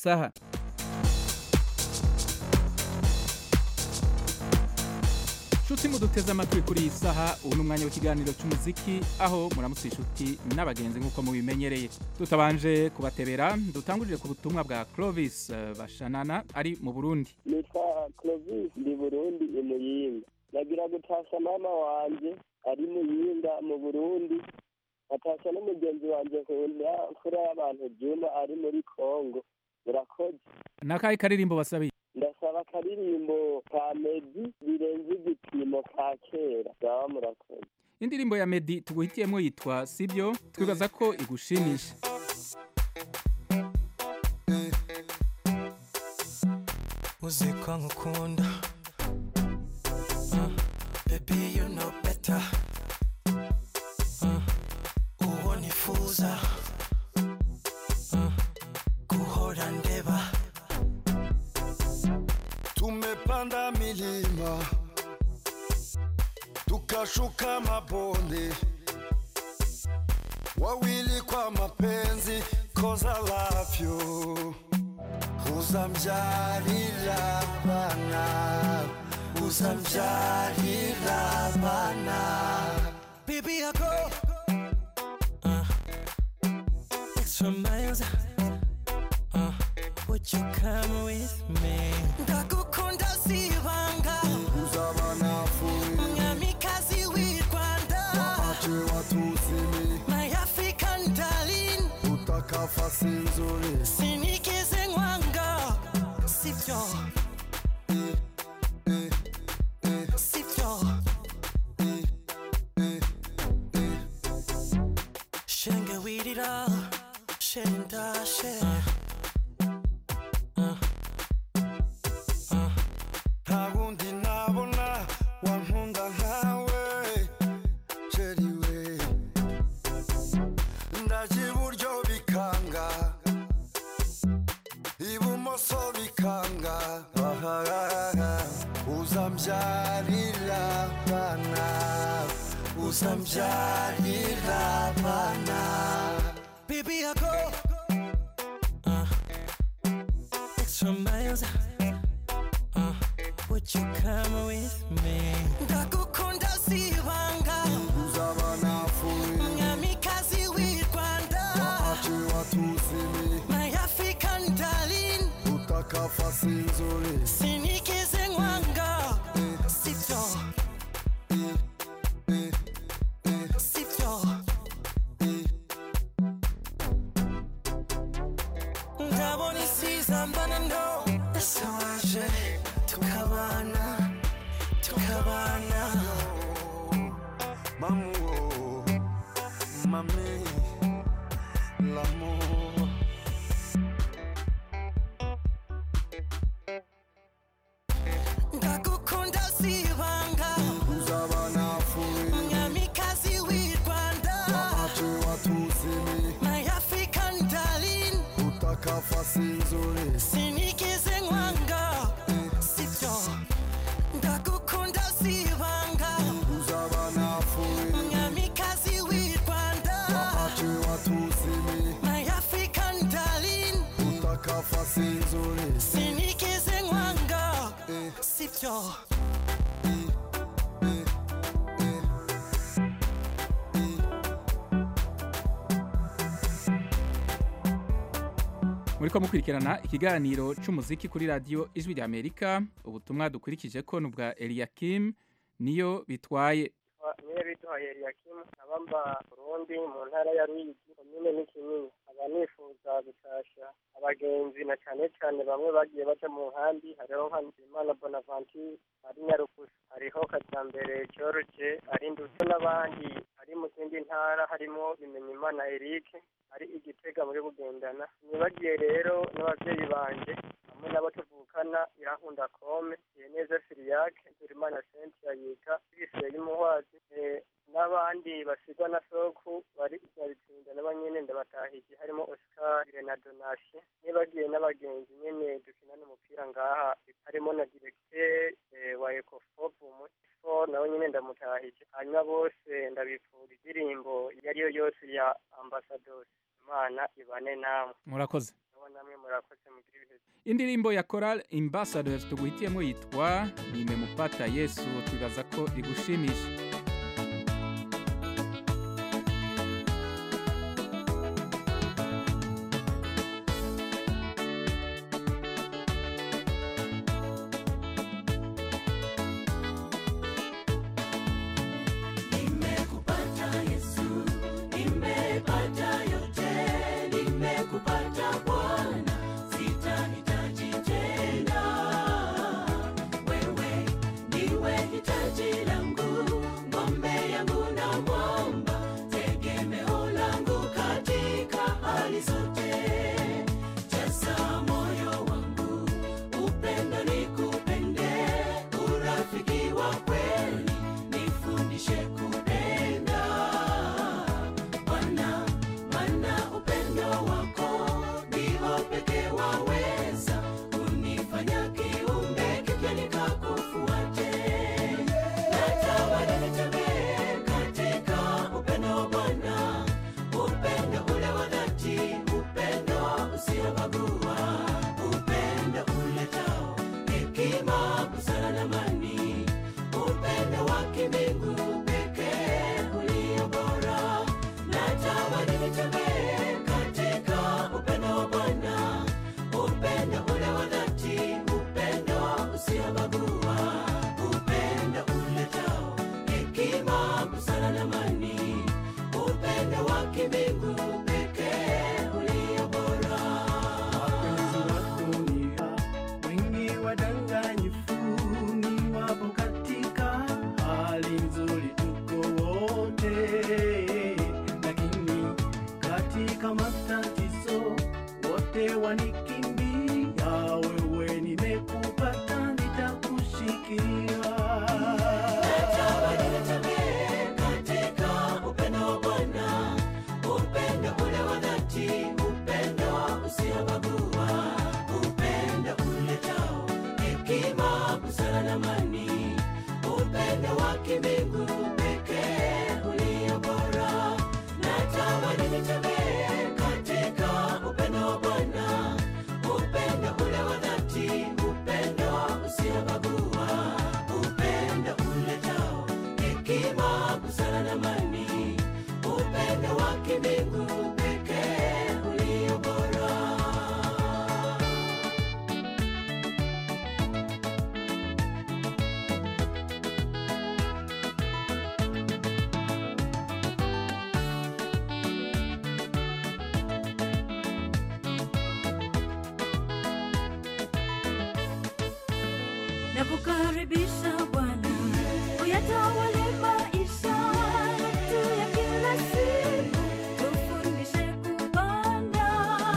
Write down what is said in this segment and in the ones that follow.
saha nshuti muduteze amatwi kuri iyi saha ubu ni umwanya w'ikiganiro cy'umuziki aho muramutse inshuti n'abagenzi nk'uko mubimenyereye tutabanje kubatebera dutangurire ku butumwa bwa clovis eh, bashanana ari mu burundi nitwa clovis ndi burundi i muyinga nagira gutasha mama wanje ari muyinga mu burundi natasha n'umugenzi wanje nkunda mfura y'abantu juma ari muri congo murakoze nakahe karirimbo basabiye ndasaba akaririmbo ka medi birenze igipimo ka kera baba murakoze indirimbo ya medi tuguhitiyemo yitwa sibyo twibaza ko igushimisha uzi ko nkukunda Uh, baby you know better Uh, uwo nifuza Uh, guhora ndeba Tumepanda milima tukashuka mabonde, wawili kwa mapenzi, cause I love you. Uzamjalila bana, uzamjalila bana. Baby, I go uh, extra miles. Uh, would you come with me? Ndagukunda sibanga, Uzaba nafuye, mwamikazi w'i Rwanda, ache watusimi, my African darling. utakafasi nzuri. Sinigeze nkwanga, sibyo, sibyo. Shenge wirira, shenda she. nta wundi nabona wankunda nkawe sheri we ndaje iburyo bikanga ibumoso bikanga Ahahaha. uzambyarira bana uzambyarira bana Baby, I go uh, extra miles. Uh, would you come with me? Ndagukunda sibanga, uzaba nafuye mwamikazi w'i Rwanda, ache watusimi my African darling. utakafasi nzuri Sinigeze nkwanga, sibyo, sibyo. ndabona isizambana ndo ese waje tukabana tukabana Maman, mamie, l'amour. ndagukunda sibanga Uzaba nafuye, mwamikazi w'i rwanda ache watusimi, my african darling utakafasi nzuri. sinigeze nkwanga sibyo ndagukunda sibanga Uzaba nafuye, mwamikazi w'i rwanda ache watusimi, my african darling utakafasi nzuri. sinigeze nkwanga sibyo muriko mukurikirana ikiganiro c'umuziki kuri radio ijwi rya amerika ubutumwa dukurikije ko ni ubwa eliakim niyo bitwaye niyo biduhaye eliyakimu abamba burundi mu ntara ya ruyigi komine n'ikinini aba nifuza gutasha abagenzi na cane cane bamwe bagiye baja mu nkambi hariho nka nzimana bonaventure ari nyarukusa hariho kajambere george ari ndetse n'abandi ari mu zindi ntara harimo bimenyimana eric ari igitega muri bugendana nibagiye rero n'abavyeyi banje hamwe n'abo tuvukana irankunda kome yeneza siriyake nzurimana sentia yiga ibiseye y'umuhwazi eh, n'abandi basigwa na soku bari nyabitsinda nabo nyene ndabatahije harimo oscar na donashe nibagiye n'abagenzi nyene dukinana umupira ngaha harimo na directeur eh, wa ecofopu mutifo nawe nyene ndamutahije hanyuma bose ndabipfura indirimbo iyo ariyo yose ya ambassadors imana ibane namwe murakoze sawa namwe murakoze mugira ibihe byiza. indirimbo ya Choral Ambassadors tuguhitiyemo yitwa nimemupata Yesu twibaza ko igushimisha Nimekupata Yesu, nimepata yote, nimekupata Bwana, sitahitaji tena. Wewe ndiwe hitaji langu, ng'ombe yangu na mwamba, tegemeo langu katika hali zote. Jaza moyo wangu, upendo nikupende, urafiki wa kweli nifundishe kupenda Bwana, maana upendo wako ndio pekee waweza kunifanya kiumbe kipya nikakufuate. Natamani nitembee katika upendo wa Bwana, upendo ule wa dhati, upendo usiobagua, upendo uletao hekima, busara na amani, upendo wa kimbingu pekee ulio bora. Natamani nitembee katika upendo wa Bwana, upendo ule wa dhati, upendo usiobagua, upendo uletao hekima, busara na amani, upendo wa kimbingu pekee ulio bora. wapenzi wa dunia wengi wadanganyifu ni wapo katika hali nzuri tuko wote lakini katika matatizo wote wanikimbia wewe nimekupata nitakushikilia Natamani nitembee katika upendo wa Bwana, upendo ule wa dhati, upendo usiobagua, upendo uletao hekima, busara na amani, upendo wa kimbingu pekee ulio bora. Natamani nitembee katika upendo wa Bwana, upendo ule wa dhati, upendo usiobagua, upendo uletao hekima, busara na amani, upendo wa kimbingu pekee ulio bora. na kukaribisha Bwana uyatawale maisha yetu ya kila siku, tufundishe kupanda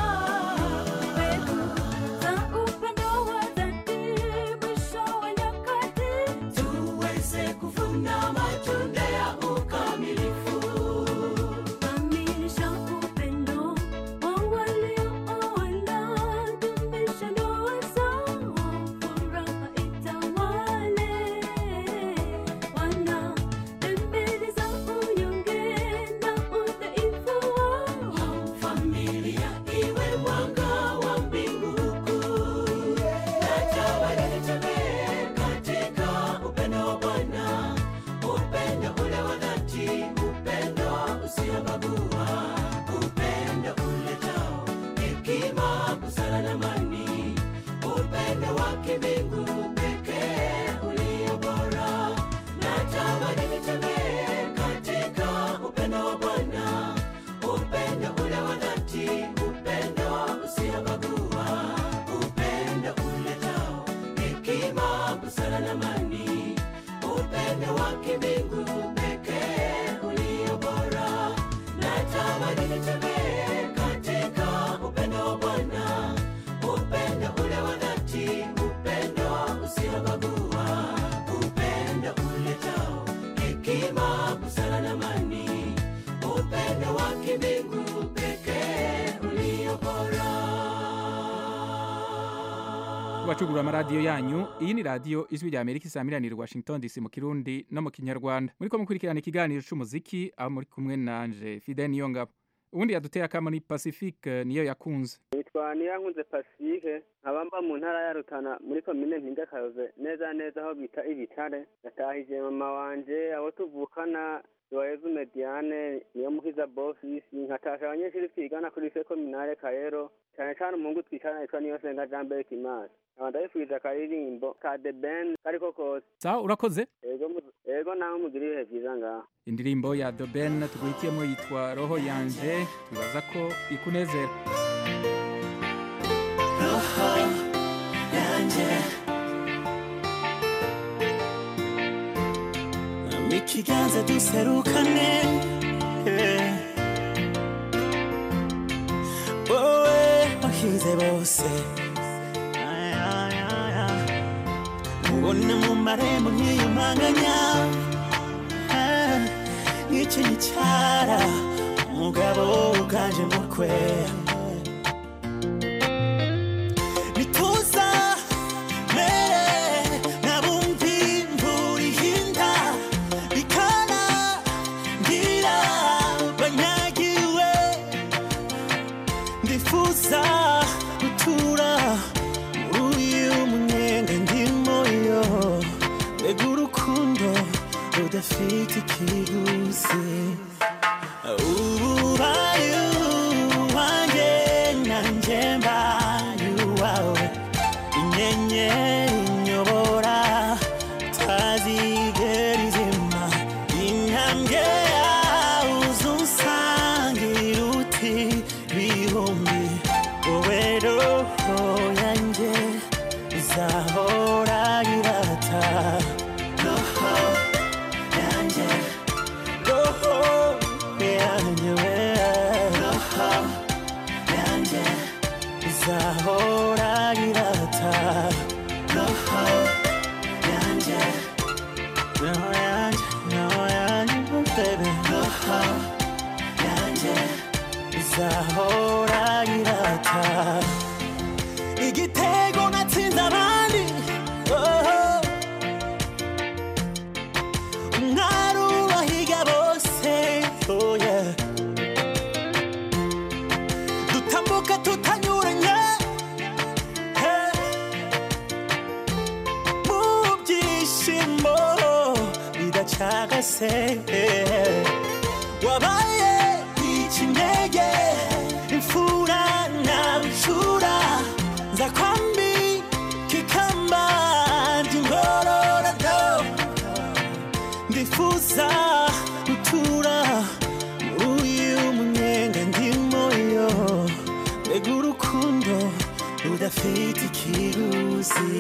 mbegu za upendo wa dhati, mwisho wa nyakati tuweze kuvuna matunda ya ukamilifu. kamilisha upendo wa waliooana, dumisha ndoa zao, furaha itawale. Wana dembele za unyonge na udhaifu wao Familia iwe mwanga wa mbingu kuu. Natamani nitembee katika upendo wa Bwana, upendo ule wa dhati, upendo usiobagua, upendo uletao hekima, busara na amani, upendo wa kimbingu pekee ulio bora. Natamani nitembee katika upendo wa Bwana, upendo ule wa dhati, upendo usiobagua, upendo uletao hekima, busara na amani, upendo wa kimbingu pekee ulio bora. Natamani nitembee katika upendo wa Bwana, upendo ule wa dhati, upendo usiobagua, upendo uletao hekima, busara na amani, upendo wa kimbingu pekee ulio bora. kubacugurura amaradiyo yanyu iyi ni radiyo ijwi rya amerika isamiranira i washington dc mu kirundi no mu kinyarwanda muriko mukurikirana ikiganiro c'umuziki aho muri kumwe nanje fide niyo ngabo ubundi yaduteye akamo ni pacifique niyo yakunze nitwa nitwa niyankunze pacifique nkaba mba mu ntara ya rutana muri komine mpindakayoze neza neza aho bita ibitare natahije mama wanje abo tuvukana Joyezu Mediane niyo mukiza bofisi nkatasha abanyeshuri twigana kuri se kominare Kayero cyane cyane umuhungu twicana yitwa niyo senga Jean Berg Imasi nkaba ndabifuriza akaririmbo ka The Ben kariko kose sawa urakoze ego mu- ego nawe mugira ibihe byiza ngaho indirimbo ya The Ben tuguhitiyemo yitwa roho yanje twibaza ko ikunezera roho yanjye ikiganza duserukane eh. wowe wahize bose Ay, ay, ay, ay. ubona mu marembo nkiyumanganya Ah, nk'iki gicara umugabo uganje mukwe bituza mere nabumvi imvura ihinda bikana ngira banyagiwe ndifuza gutura muri uyu munyenga ndimo yo mbega urukundo rudafite ikiguzi ubaye uwanjye nanjye mbaye uwawe inyenyeri inyobora tazigera izima intambwe yawe uzunsangira uti bihumbi wowe roho yanjye izahora irata roho yanjye roho yanjye we roho yanjye izahora irata roho yanjye roho yanjye roho yanjye baby roho yanjye izahora irata igitego natsinze abandi oh. umwari ubahiga bose oh yeah. dutambuka tutanyuranye hey. mu byishimo bidacagase hey. wabaye ikinege imfura na bucura nza kwambi kikamba ry'ingororado ndifuza gutura muri uyu munyenga ndimo yo mbega urukundo rudafite ikiguzi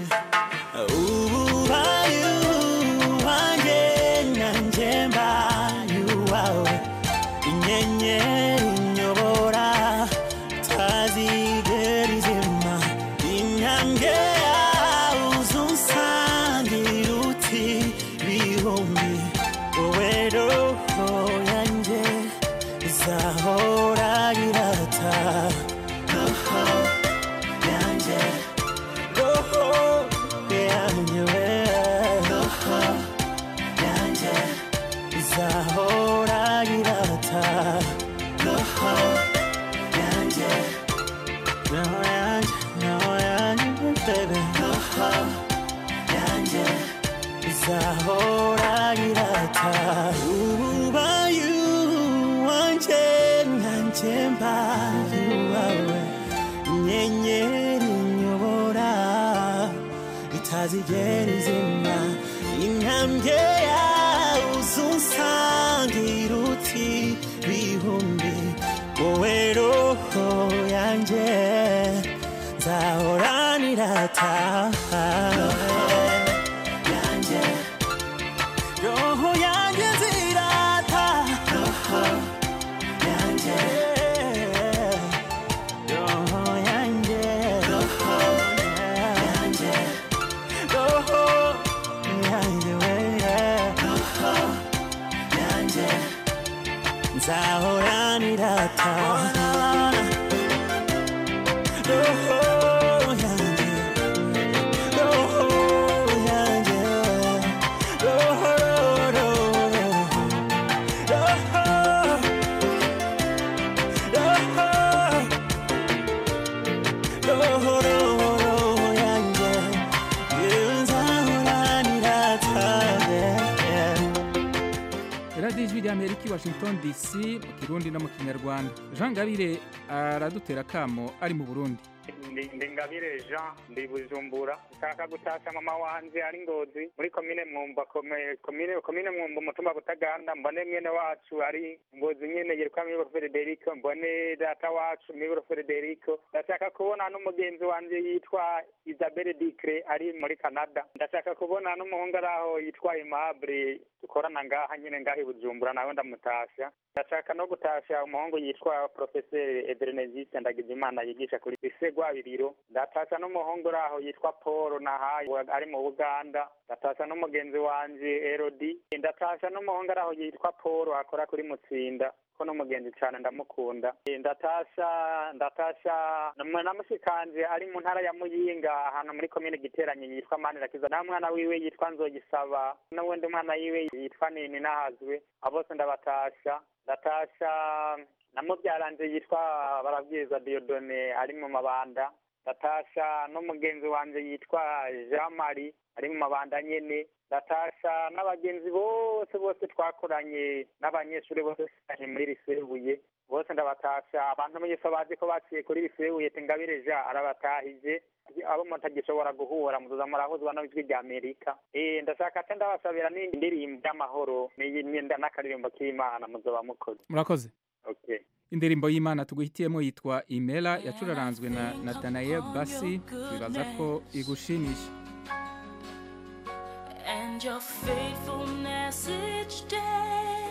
ubaye uwanjye nanjye mbaye uwawe inyenyeri inyobora tazigera izima intambwe yawe uzunsangira uti bihumbi wowe roho yanjye izahora irata roho yanjye roho yanjye we roho yanjye izahora irata roho yanjye roho yanjye roho yanjye baby roho yanjye izahora irata ubaye uwanjye nanjye mbaye uwawe inyenyeri inyobora itazigera izima intambwe yawe uzunsangira uti bihumbi wowe roho yanjye nzahoranirata yanjye roho yanjye nzirata roho yanjye roho yanjye roho yanjye roho yanjye we roho yanjye nzahoranirata roho yanjye roho washington dc mu kirundi no mu kinyarwanda jean ngabire aradutera akamo ari mu burundi ndi ndi ngabire jean ndi bujumbura nshaka gutasha mama wanje ari ngozi muri komine mwumba kome- komine komine mwumba umutumba butaganda mbone mwene wacu ari ngozi nyene yitwa miburo frederico mbone data wacu miburo frederico ndashaka kubona n'umugenzi wanje yitwa isabelle dicre ari muri canada ndashaka kubona n'umuhungu ari aho yitwa aimable dukorana ngaha nyene ngaha i bujumbura nawe ndamutasha ndashaka no gutasha umuhungu yitwa profeseri eberenegiste ndagijimana yigisha kuri lise rwabiriro ndatasha n'umuhungu uri aho yitwa paul nahaye ari mu buganda ndatasha n'umugenzi wanje erodi ndatasha n'umuhungu ari aho yitwa paul akora kuri mutsinda ko n'umugenzi cyane ndamukunda Eh, ndatasha ndatasha na- na mushikanje ari mu ntara ya muyinga ahantu muri komine giteranye yitwa manirakiza na mwana wiwe yitwa nzogisaba n'uwundi mwana wiwe yitwa nini nahazwe abo bose ndabatasha ndatasha na mubyaranje yitwa barabwiza diodone ari mu mabanda ndatasha n'umugenzi wanje yitwa jean marie ari mu mabanda nyene ndatasha n'abagenzi bose bose twakoranye n'abanyeshuri bose twiganye muri risebuye bose ndabatasha abantu mwese bazi ko baciye kuri risebuye tingabire ja arabatahije abo mutagishobora guhura muzoza murahuzwa n'ijwi rya amerika eh ndashaka ate ndabasabira n'indirimbo y'amahoro n'iyimyenda n'akaririmbo k'imana muzoba mukoze murakoze okay indirimbo y'imana tuguhitiyemo yitwa imera yacuraranzwe na nathanael basi twibaza ko igushimisha and your faithfulness each day.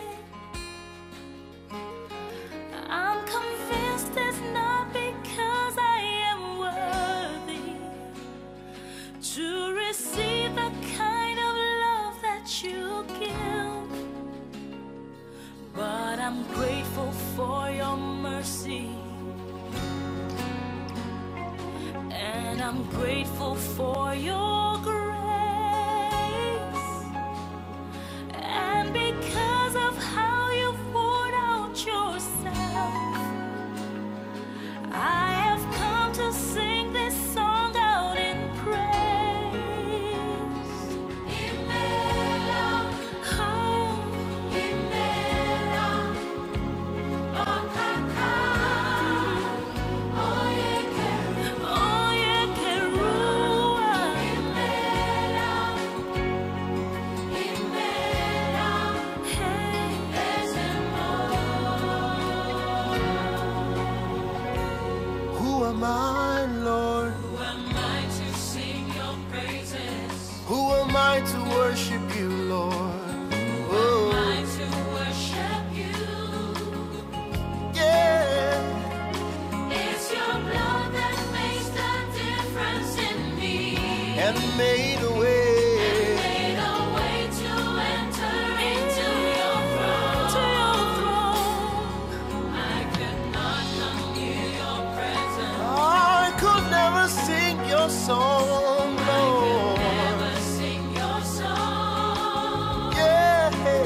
I'm convinced it's not because I am worthy to receive the kind of love that you give, but I'm grateful for your mercy. And I'm grateful for your grace. And because of how you poured out yourself, I have come to sing this song out in praise. Imela, oh, Imela, oh, kaka, oh, yeah, oh, yeah, Kerua. Imela, Imela, hey, Who am I, Lord? Who am I to sing your praises? Who am I to worship you, Lord? Oh, I to worship you. yeah. It's your blood that makes the difference in me. And made a way. Made a way to enter into your throne. I could not come near your presence. I could never sing your song, Lord. Never sing your song. Yeah.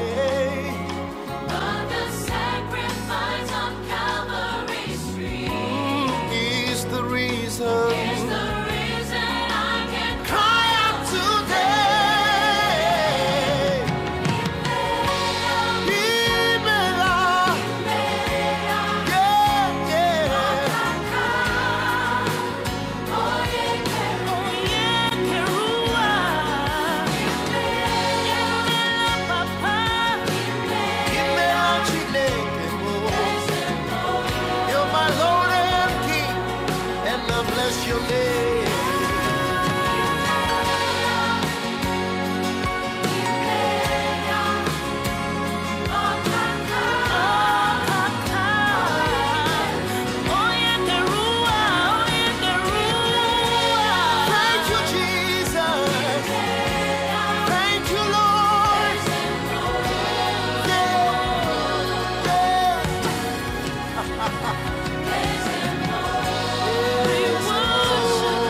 But the sacrifice on Calvary's tree Is the reason. is the reason I can Cry out today. Imela. Yeah, yeah. Imela Chineke mo. You're my Lord and King, and I bless your name. Thank you, Jesus. Thank you, Lord. Yeah, yeah.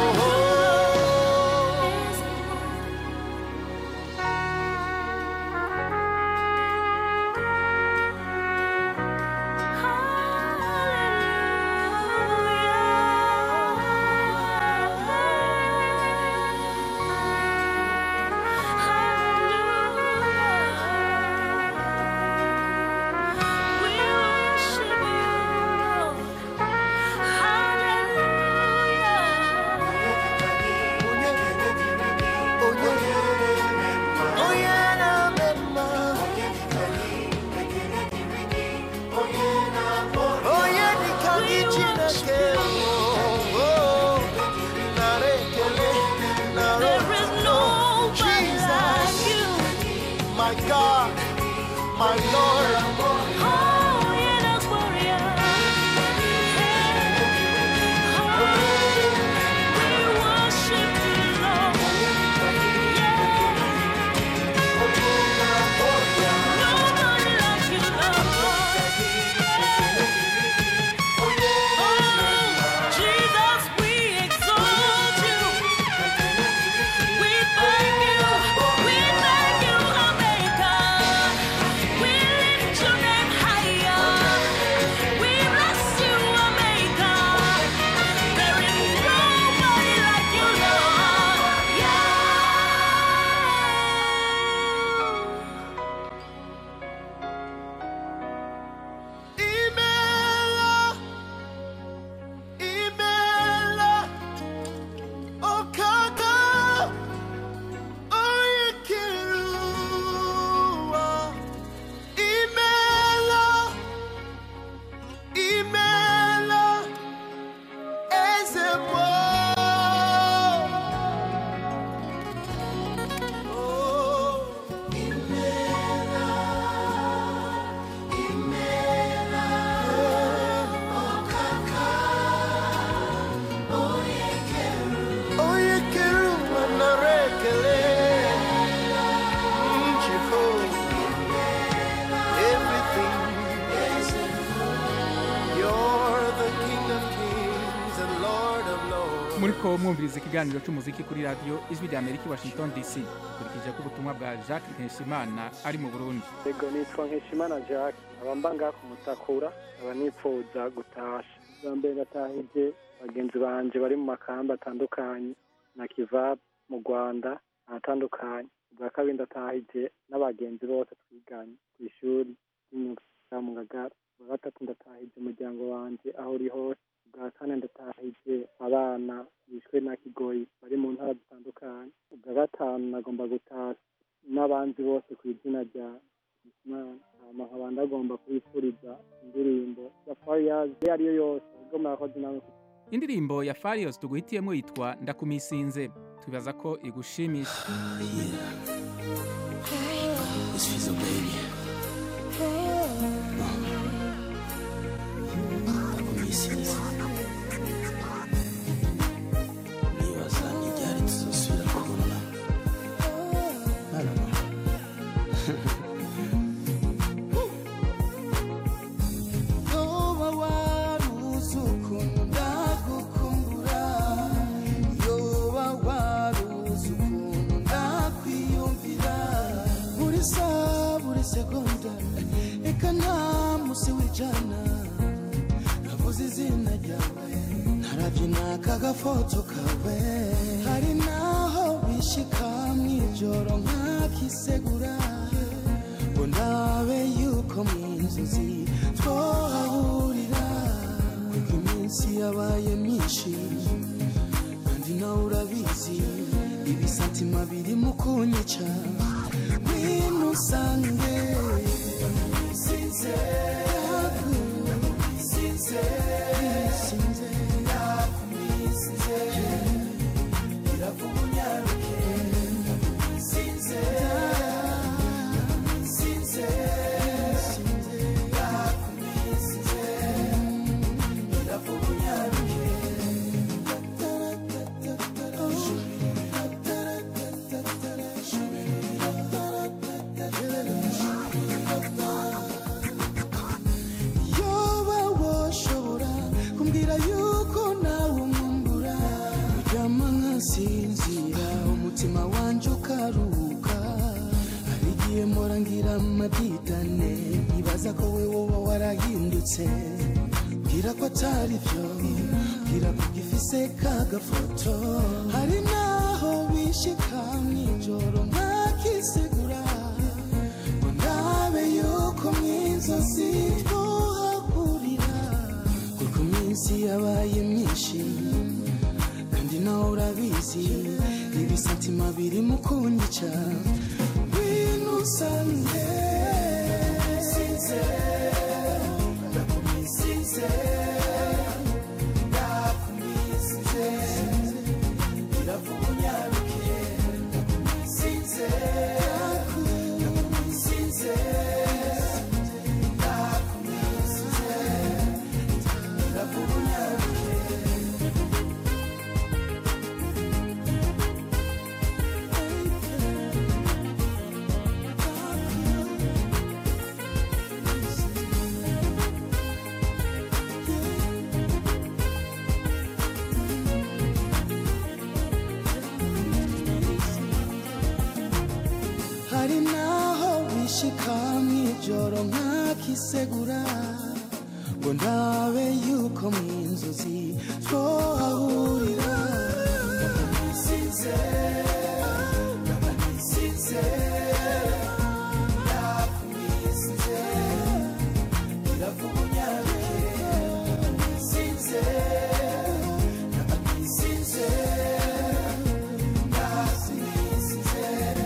muriko mwumviriza ikiganiro cy'umuziki kuri radiyo ijwi rya amerika i washington dc dukurikije ko ubutumwa bwa jacques nkeshimana ari mu burundi yego nitwa nkeshimana jacques aba mba ngaha ku mutakura aba nipfuza gutasha bwa mbere ndatahije bagenzi banje bari mu makamba atandukanye na kivabu mu rwanda ahatandukanye ubwa kabiri ndatahije n'abagenzi bose twiganye ku ishuri ry'imyuga ya mu ngagara ubwa gatatu ndatahije umuryango wanje aho uri hose ubwa kane ndatahije abana bishwe na kigoyi bari mu ntara zitandukanye ubwa gatanu nagomba gutasha n'abandi bose ku izina rya Imana hama nkaba ndagomba kubifuriza indirimbo ya Fariyazi iyo ariyo yose ubwo murakoze namwe indirimbo ya farios tuguhitiyemo yitwa ndakumisinze twibaza ko igushimisha This feels a baby. Ndakumisize. Nibaza n'iryari tuzosubira kubona. I don't know. yoba waruzi ukuntu ndagukumbura yoba waruzi ukuntu ndakwiyumvira buri saha buri segonda reka nta musi w'ijana navuze izina ryawe narabyina kagafoto kawe hari naho bishika mw'ijoro nkakisegura ngo ndabe yuko mu inzozi twahahurira kuko iminsi yabaye myinshi kandi nawe urabizi ibisatima birimo kunyica ngwino usange sinze sinze sinze sinze iravuga unyaruke sinze sinze sinze sinze iravuga unyaruke yoba woshobora kumbwira yuko nawe umwumbura uryama nkasinzira umutima wanje ukaruhuka hari igihe mpora ngira amadidane nkibaza ko we woba warahindutse mbwira ko atari byo mbwira ko ugifise kagafoto hari naho bishika mw'ijoro nkakisegura ngo ndabe yuko mw'inzozi twohahurira kuko iminsi yabaye myinshi kandi nawe urabizi ibisatima biri mu kunyica ngwino usange sinze ndakumisinze ndakumisinze iravuga unyaruke ndakumisinze ndakumisinze ndakumisinze iravuga unyaruke hari naho bishika mw'ijoro nkakisegura ngo ndabe yuko mu inzozi twohahurira sinze sinze ndakumisinze iravuga unyaruke sinze sinze ndakumisinze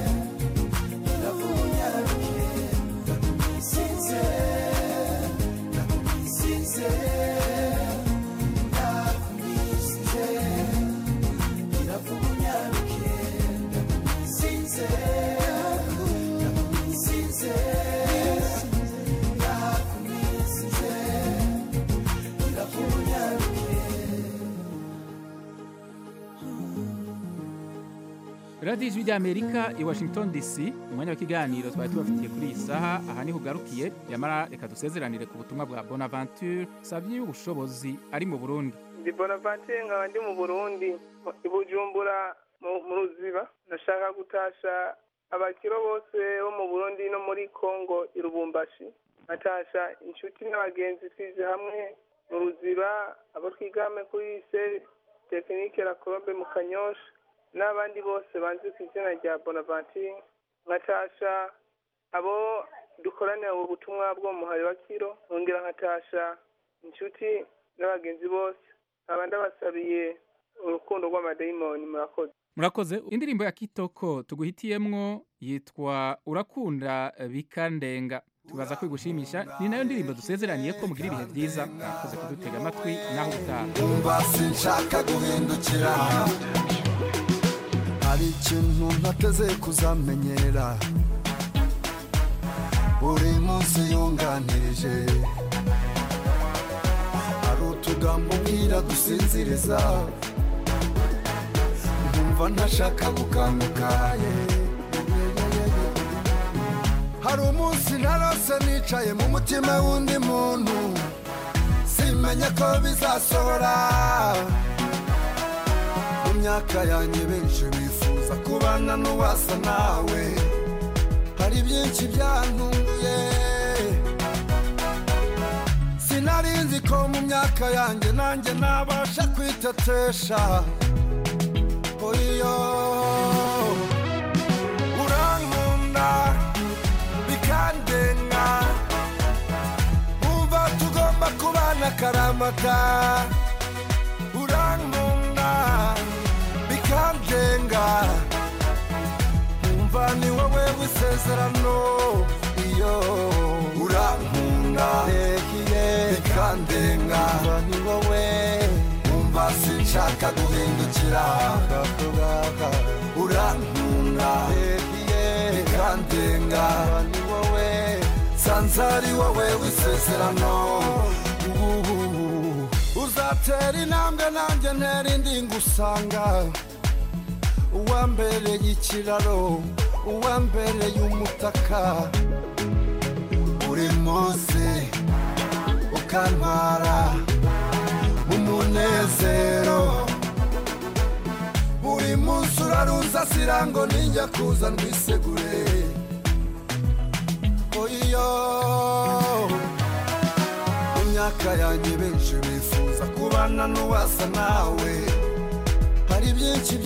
radiyo ijwi ry'amerika i washington dc umwanya w'ikiganiro twari tubafitiye kuri iyi saha aha niho ugarukiye yamara reka dusezeranire ku butumwa bwa bonaventure savye y'ubushobozi ari mu burundi ndi bonaventure nkaba ndi mu burundi i bujumbura mu- mu ruziba ndashaka gutasha abakiro bose bo mu burundi no muri congo i lubumbashi nkatasha inshuti n'abagenzi twize hamwe mu ruziba abo twigame kuri se tekinike la colombe mu kanyosha n'abandi bose banzi ku izina rya bonaventure nkatasha abo dukoranira ubu butumwa bwo mu muhari wa kiro nkongera nkatasha inshuti n'abagenzi bose nkaba ndabasabiye urukundo rw'amadayimoni murakoze murakoze indirimbo ya kitoko tuguhitiyemwo yitwa urakunda bikandenga tubaza kwigushimisha ni nayo ndirimbo dusezeraniye ko mugira ibihe byiza mwakoze kudutega amatwi naho utaha umva sinshaka guhindukira hari ikintu ntateze kuzamenyera buri munsi yunganirije hari utugambo ubwira dusinziriza nkumva ntashaka gukanguka hari umunsi narose nicaye mu mutima w'undi muntu simenye ko bizasohora mu myaka yanjye benshi bifuza kubana n'uwasa nawe hari byinshi byantunguye sinari nzi ko mu myaka yanjye nanjye nabasha kwitetesha oyo urankunda bikandenga umva tugomba kubana akaramata urankunda bikandenga umva ni wowe w'isezerano iyo urankunda rehiye bikandenga umva ni wowe umva sinshaka guhindukira urankunda rehiye bikandenga umva ni wowe sanze ari wowe w'isezerano Uhuhu. uzatera intambwe nanjye ntera indi ngusanga uwambereye ikiraro uwambereye umutaka buri munsi ukantwara umunezero buri munsi uraruza sira ngo ninjya kuza ndwisegure oyo mu myaka yanjye benshi bifuza kubana n'uwasa nawe hari byinshi